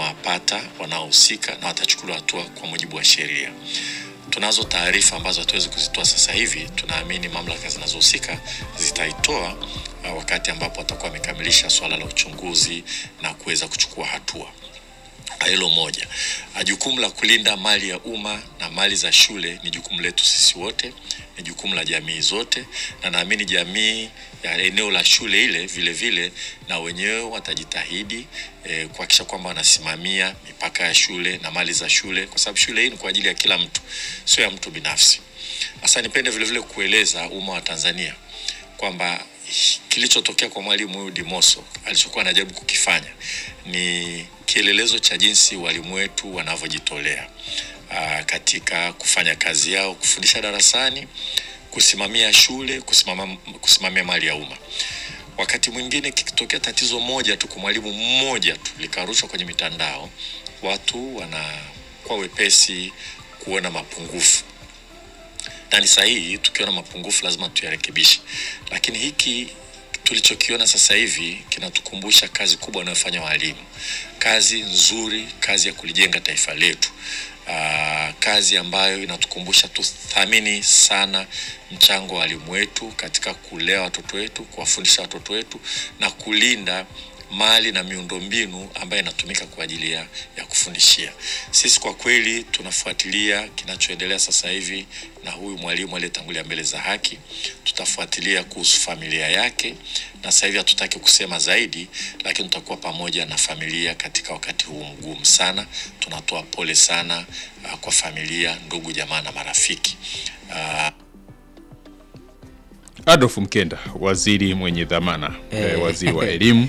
tunawapata wanaohusika na watachukuliwa hatua kwa mujibu wa sheria. Tunazo taarifa ambazo hatuwezi kuzitoa sasa hivi. Tunaamini mamlaka zinazohusika zitaitoa uh, wakati ambapo watakuwa wamekamilisha swala la uchunguzi na kuweza kuchukua hatua. Hilo moja. Ah, Jukumu la kulinda mali ya umma na mali za shule ni jukumu letu sisi wote, ni jukumu la jamii zote, na naamini jamii ya eneo la shule ile vile vile na wenyewe watajitahidi eh, kuhakikisha kwamba wanasimamia mipaka ya shule na mali za shule, kwa sababu shule hii ni kwa ajili ya kila mtu, sio ya mtu binafsi. Sasa nipende vile vile kueleza umma wa Tanzania kwamba kilichotokea kwa mwalimu huyu Dimoso alichokuwa anajaribu kukifanya ni kielelezo cha jinsi walimu wetu wanavyojitolea aa, katika kufanya kazi yao, kufundisha darasani, kusimamia shule, kusimama, kusimamia mali ya umma. Wakati mwingine kikitokea tatizo moja tu kwa mwalimu mmoja tu likarushwa kwenye mitandao, watu wanakuwa wepesi kuona mapungufu na ni sahihi. Tukiona mapungufu lazima tuyarekebishe, lakini hiki tulichokiona sasa hivi kinatukumbusha kazi kubwa wanayofanya walimu, kazi nzuri, kazi ya kulijenga taifa letu. Aa, kazi ambayo inatukumbusha tuthamini sana mchango wa walimu wetu katika kulea watoto wetu, kuwafundisha watoto wetu na kulinda mali na miundombinu ambayo inatumika kwa ajili ya, ya kufundishia. Sisi kwa kweli tunafuatilia kinachoendelea sasa hivi na huyu mwalimu aliyetangulia mbele za haki. Tutafuatilia kuhusu familia yake, na sasa hivi hatutaki kusema zaidi, lakini tutakuwa pamoja na familia katika wakati huu mgumu sana. Tunatoa pole sana uh, kwa familia, ndugu, jamaa na marafiki uh, Adolf Mkenda, waziri mwenye dhamana Eh. eh, waziri wa elimu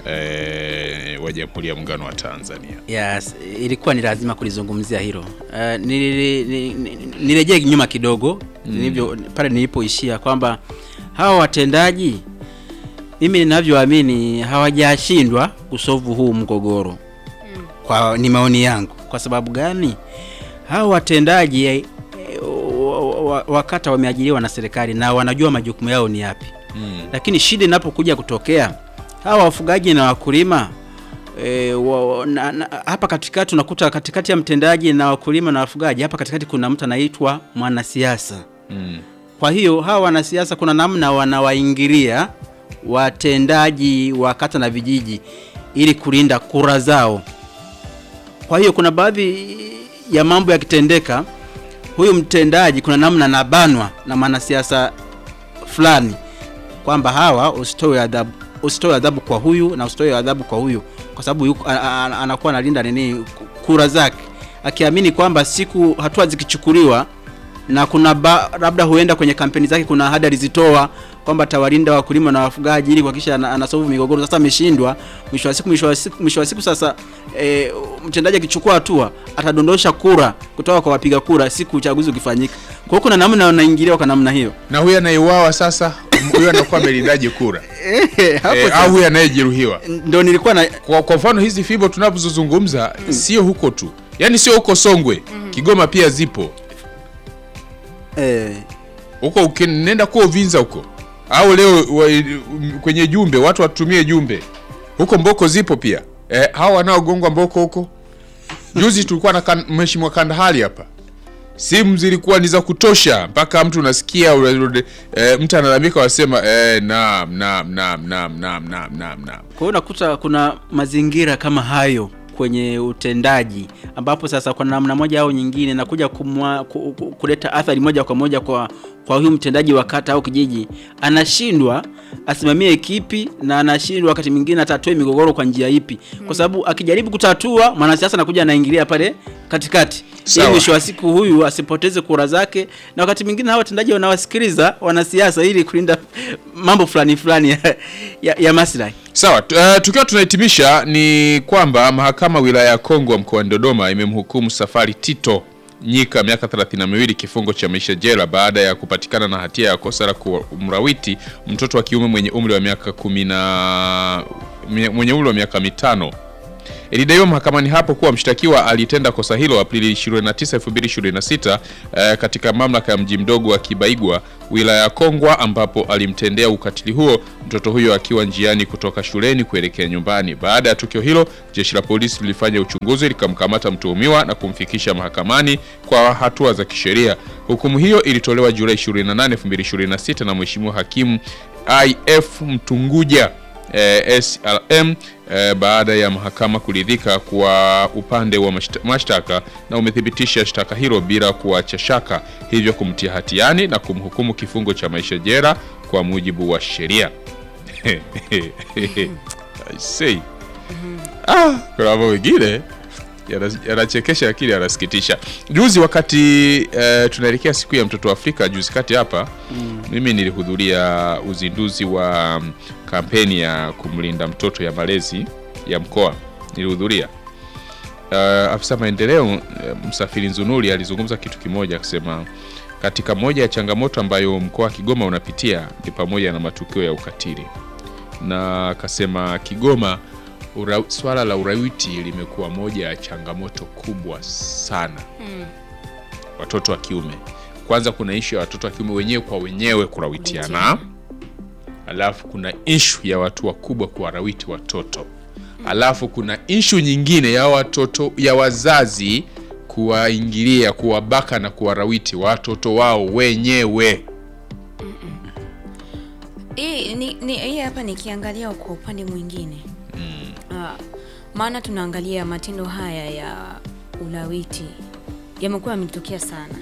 eh, wa Jamhuri ya Muungano wa Tanzania. Yes, ilikuwa ni lazima kulizungumzia hilo. Uh, nili- ni- ni- nirejee nyuma kidogo nilivyo pale nilipoishia kwamba hawa watendaji mimi ninavyoamini hawajashindwa kusovu huu mgogoro kwa ni maoni yangu. Kwa sababu gani? Hawa watendaji eh, wa- wa- wakata wameajiriwa na serikali na wanajua majukumu yao ni yapi lakini shida inapokuja kutokea hawa wafugaji na wakulima e, wa, wa- na, na, hapa katikati unakuta katikati ya mtendaji na wakulima na wafugaji, hapa katikati kuna mtu anaitwa mwanasiasa. Mm. Kwa hiyo hawa wanasiasa kuna namna wanawaingilia watendaji wa kata na vijiji ili kulinda kura zao. Kwa hiyo kuna baadhi ya mambo yakitendeka, huyu mtendaji kuna namna anabanwa na mwanasiasa fulani kwamba hawa usitoe adhabu usitoe adhabu kwa huyu na usitoe adhabu kwa huyu kwa sababu yuko- a- a- a- anakuwa analinda nini kura zake akiamini kwamba siku hatua zikichukuliwa na kuna ba, labda huenda kwenye kampeni zake kuna ahadi alizitoa kwamba atawalinda wakulima na wafugaji ili kuhakikisha ana- anasolve migogoro. Sasa ameshindwa, mwisho wa siku mwisho wa siku mwisho wa siku sasa e, mtendaji akichukua hatua atadondosha kura kutoka kwa wapiga kura siku uchaguzi ukifanyika. Kwa hiyo kuna namna wanaingiliwa kwa namna hiyo. Na huyu anayeuawa sasa, huyu anakuwa amelindaje kura Eh, hapo eh, sasa, au huyu anayejeruhiwa? ndo nilikuwa na Kwa, kwa mfano hizi fibo tunapozozungumza sio huko tu, yaani sio huko Songwe, Kigoma pia zipo eh, huko, ukinenda kuwa Uvinza huko au leo wa, kwenye jumbe watu watumie jumbe huko, Mboko zipo pia eh, hao wanaogongwa Mboko huko. Juzi tulikuwa na kan, mheshimiwa Kandahali hapa, simu zilikuwa ni za kutosha, mpaka mtu unasikia ule- eh, mtu analalamika, wasema eh, naam naam naam naam naam naam naam naam. Kwa hiyo unakuta kuna mazingira kama hayo kwenye utendaji ambapo sasa kwa namna moja au nyingine nakuja kumwa, ku, ku, kuleta athari moja kwa moja kwa kwa huyu mtendaji wa kata au kijiji, anashindwa asimamie kipi na anashindwa wakati mwingine atatue migogoro kwa njia ipi, kwa sababu akijaribu kutatua mwanasiasa anakuja anaingilia pale katikati Sawa. ili mwisho wa siku huyu asipoteze kura zake, na wakati mwingine hawa watendaji wanawasikiliza wanasiasa ili kulinda mambo fulani fulani ya, ya, ya maslahi. Sawa, tu- eh, tukiwa tunahitimisha ni kwamba mahakama wilaya ya Kongwa mkoani Dodoma imemhukumu Safari Tito Nyika miaka 32 kifungo cha maisha jela baada ya kupatikana na hatia ya kosa la kumrawiti mtoto wa kiume mwenye umri wa miaka kumi na mwenye umri wa miaka mitano. Ilidaiwa mahakamani hapo kuwa mshtakiwa alitenda kosa hilo Aprili 29, 2026 eh, katika mamlaka ya mji mdogo wa Kibaigwa wilaya ya Kongwa ambapo alimtendea ukatili huo mtoto huyo akiwa njiani kutoka shuleni kuelekea nyumbani. Baada ya tukio hilo, jeshi la polisi lilifanya uchunguzi likamkamata mtuhumiwa na kumfikisha mahakamani kwa hatua za kisheria. Hukumu hiyo ilitolewa Julai 28, 2026 na Mheshimiwa Hakimu IF Mtunguja eh, SLM eh, baada ya mahakama kuridhika kwa upande wa masht- mashtaka na umethibitisha shtaka hilo bila kuacha shaka, hivyo kumtia hatiani na kumhukumu kifungo cha maisha jela kwa mujibu wa sheria. I say. Ah, kuna mambo mengine yana- yanachekesha lakini yanasikitisha. Juzi wakati eh, tunaelekea siku ya mtoto wa Afrika juzi kati hapa mimi nilihudhuria uzinduzi wa mm, kampeni ya kumlinda mtoto ya malezi ya mkoa nilihudhuria. Uh, afisa maendeleo eh, Msafiri Nzunuri alizungumza kitu kimoja akisema katika moja ya changamoto ambayo mkoa wa Kigoma unapitia ni pamoja na matukio ya ukatili, na akasema Kigoma ura, swala la urawiti limekuwa moja ya changamoto kubwa sana watoto wa kiume. Kwanza kuna ishu ya watoto wa kiume wenyewe kwa wenyewe kurawitiana, alafu kuna ishu ya watu wakubwa kuwarawiti watoto, alafu kuna ishu nyingine ya watoto ya wazazi kuwaingilia, kuwabaka na kuwarawiti watoto wao wenyewe. Hii ni, ni, hii hapa nikiangalia kwa upande mwingine Ah, maana tunaangalia matendo haya ya ulawiti yamekuwa yametokea sana.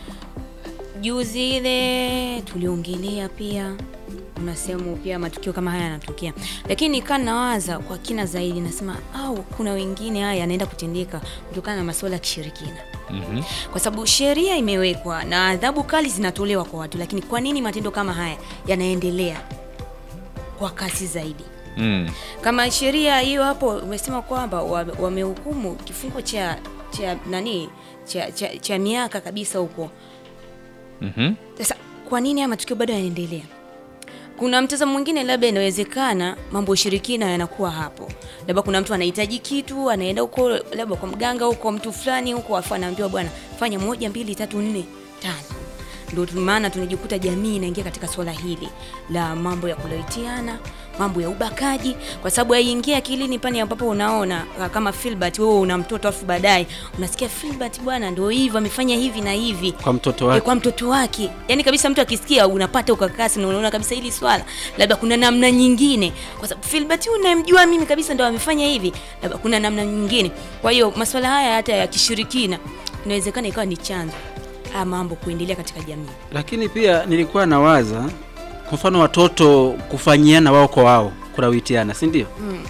Juzi ile tuliongelea pia, una sehemu pia matukio kama haya yanatokea, lakini nikaa nawaza kwa kina zaidi, nasema au kuna wengine haya yanaenda kutendeka kutokana na masuala ya kishirikina kwa sababu sheria imewekwa na adhabu kali zinatolewa kwa watu, lakini kwa nini matendo kama haya yanaendelea kwa kasi zaidi? Mm. Kama sheria hiyo hapo umesema kwamba wa- wamehukumu kifungo cha cha nani cha, cha, cha miaka kabisa huko. Mhm. Sasa kwa nini haya matukio bado yanaendelea? Kuna mtazamo mwingine, labda inawezekana mambo ya ushirikina yanakuwa hapo, labda kuna mtu anahitaji kitu, anaenda huko labda kwa mganga huko, mtu fulani huko, afu anaambiwa bwana, fanya moja mbili tatu nne tano. Ndio tu- maana tunajikuta jamii inaingia katika swala hili la mambo ya kulawitiana, mambo ya ubakaji, kwa sababu haiingia akilini pale ambapo unaona ah, kama Filbert, wewe una mtoto afu baadaye unasikia Filbert bwana, ndio hivyo amefanya hivi na hivi kwa mtoto Eh, wake kwa mtoto wake yani kabisa mtu akisikia unapata ukakasi na unaona kabisa hili swala labda kuna namna nyingine kwa sababu Filbert huyu unayemjua mimi kabisa ndo amefanya hivi labda kuna namna nyingine kwa hiyo masuala haya hata ya kishirikina inawezekana ikawa ni chanzo haya mambo kuendelea katika jamii lakini pia nilikuwa nawaza kwa mfano watoto kufanyiana wao kwa wao kurawitiana si ndio Mm.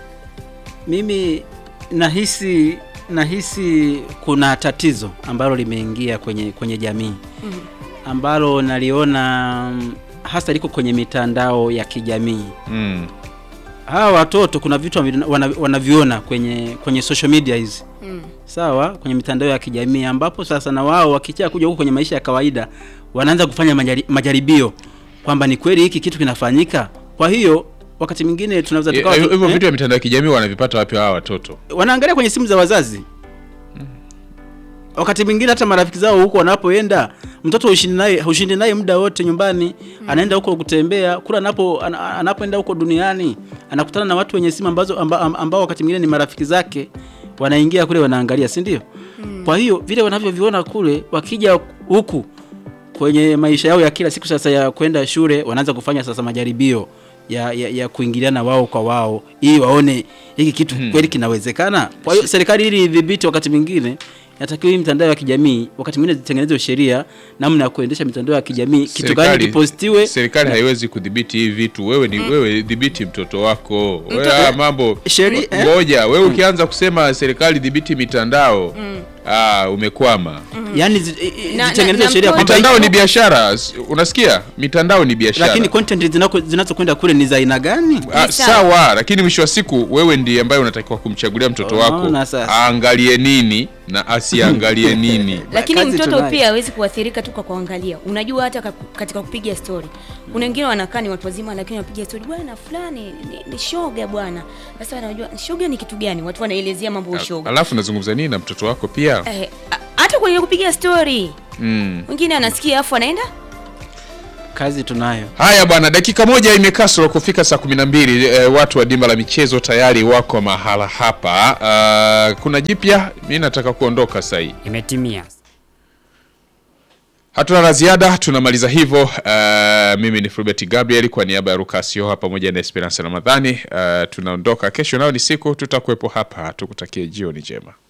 mimi nahisi nahisi kuna tatizo ambalo limeingia kwenye kwenye jamii Mm. ambalo naliona mm, hasa liko kwenye mitandao ya kijamii Mm. hawa watoto kuna vitu wavi- wana- wanaviona kwenye kwenye social media hizi Mm. sawa kwenye mitandao ya kijamii ambapo sasa na wao wakichaa kuja huko kwenye maisha ya kawaida wanaanza kufanya majari, majaribio kwamba ni kweli hiki kitu kinafanyika kwa hiyo wakati mwingine tunaweza Eh, tukawa tu- Hivyo eh, vitu vya mitandao ya kijamii wanavipata wapi hawa watoto? wanaangalia kwenye simu za wazazi wakati mwingine hata marafiki zao huko wanapoenda mtoto ushindi naye ushindi naye muda wote nyumbani anaenda huko kutembea kula anapo ana- anapoenda huko duniani anakutana na watu wenye simu ambazo amba, amba- ambao wakati mwingine ni marafiki zake wanaingia kule wanaangalia si ndio kwa hiyo vile wanavyoviona kule wakija huku kwenye maisha yao ya kila siku sasa ya kwenda shule wanaanza kufanya sasa majaribio ya, ya, ya kuingiliana wao kwa wao ili waone hiki kitu kweli kinawezekana kwa hiyo serikali ili idhibiti wakati mwingine natakiwa hii mitandao ya kijamii wakati mwingine zitengenezwe sheria namna ya kuendesha mitandao ya kijamii kitu gani Serikali- kipostiwe Serikali haiwezi kudhibiti hivi vitu. Wewe ni wewe dhibiti mtoto wako. Wewe Mtoto- haya mambo Sheri- eh? ngoja, wewe ukianza kusema serikali dhibiti mitandao ah, umekwama. yani zi- i- i- Na- na- zitengenezwe na sheria mtoto- kwamba Mitandao ni biashara, s- unasikia? Mitandao ni biashara. lakini content zinako- zinazokwenda kule ni za aina gani Ah, Ni sawa. sawa, lakini mwisho wa siku wewe ndiye ambaye unatakiwa kumchagulia mtoto wako Unaona sasa. aangalie nini na asiangalie nini. lakini Kazi mtoto tunayo. pia hawezi kuathirika tu kwa kuangalia unajua hata ka- katika kupiga story kuna wengine wanakaa ni watu wazima lakini wapiga stori bwana fulani ni, ni shoga bwana sasa wanajua shoga ni kitu gani watu wanaelezea mambo ya shoga alafu nazungumza nini na mtoto wako pia eh, a- hata kwenye kupiga stori mm. mwingine anasikia afu anaenda kazi tunayo haya bwana dakika moja imekasoro kufika saa kumi na mbili e, watu wa dimba la michezo tayari wako mahala hapa uh, kuna jipya mi nataka kuondoka sahii Imetimia. hatuna la ziada tunamaliza hivyo uh, mimi ni Fulbert Gabriel kwa niaba ya Rukasio pamoja na Esperance Ramadhani uh, tunaondoka kesho nao ni siku tutakuwepo hapa tukutakie jioni njema